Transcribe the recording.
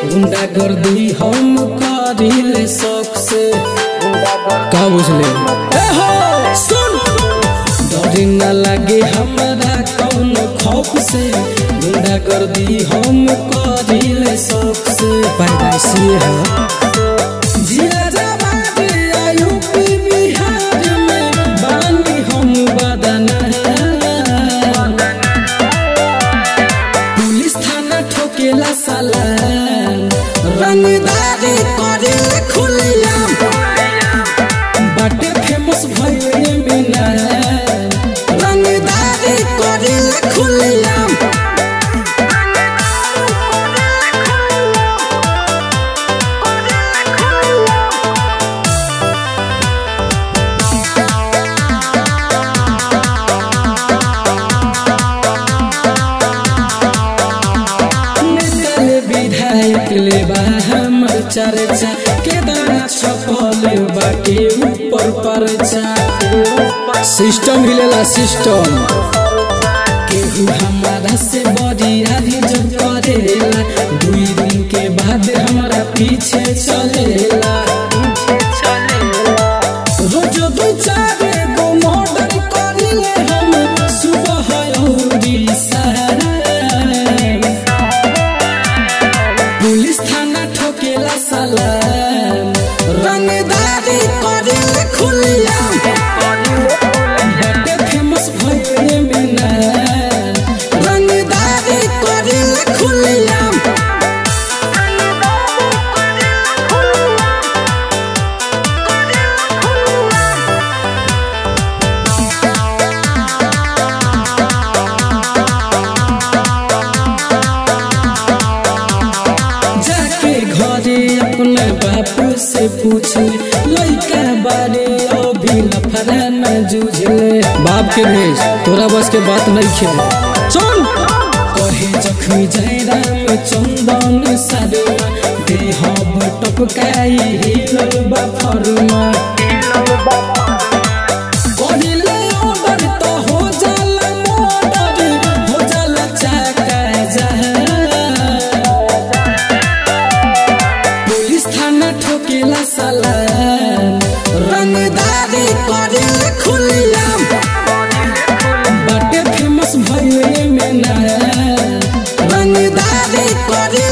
गुंडा कर दी हम करिले शौक से का बुझले ए हो सुन डर न लगे हमरा कौन खौफ से गुंडा कर दी हम करिले शौक से पैदाइशी है जिला जवाब यूपी बिहार में बानी हम बदना पुलिस थाना ठोकेला साला रंगदारी करे खुलियाम बाटे फेमस भइले बिना रंगदारी करे खुलियाम नेता विधायक ले बा हमर चर्चा केदार छपल बाटे ऊपर परचा सिस्टम हिलेला सिस्टम केहू हमारा से बड़ी आदि जो करेला दुई दिन के बाद हमारा पीछे चलेला रोज दू चार गो मर्डर करिले हम सुबह औरी सारा पुलिस थाना ठोकेला साला रंगदारी करे खुलियाम बड़े फेमस भइले बिना रंगदारी करे खुलियाम जाके घरे अपने बापू से पूछ लइका बारे अभी लफड़ा न जूझले बाप के भेज तोरा बस के बात नहीं खेले चल कहे जखमी जयराम चंदन सारुमा देह टपकाई हिलल बा फरुमा कहिले ऑर्डर तो हो जाला मर्डर हो जाला चाका जहां पुलिस थाना ठोकेला साला रंगदारी करे खुलियाम बड़े फेमस भइले में ना रंगदारी करे